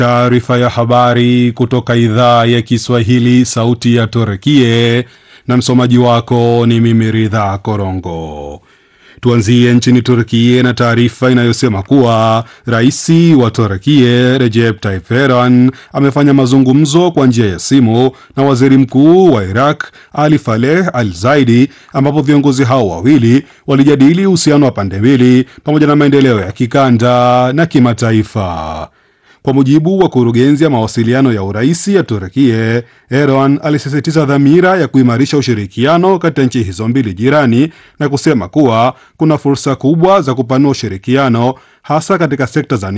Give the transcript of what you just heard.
Taarifa ya habari kutoka idhaa ya Kiswahili, sauti ya Torekie, na msomaji wako ni mimi Ridha Korongo. Tuanzie nchini Turkie na taarifa inayosema kuwa rais wa Turkie Recep Tayyip Erdogan amefanya mazungumzo kwa njia ya simu na waziri mkuu wa Iraq Ali Faleh Al Zaidi, ambapo viongozi hao wawili walijadili uhusiano wa pande mbili pamoja na maendeleo ya kikanda na kimataifa. Kwa mujibu wa kurugenzi ya mawasiliano ya uraisi ya Turkie, Erdogan alisisitiza dhamira ya kuimarisha ushirikiano kati ya nchi hizo mbili jirani na kusema kuwa kuna fursa kubwa za kupanua ushirikiano hasa katika sekta za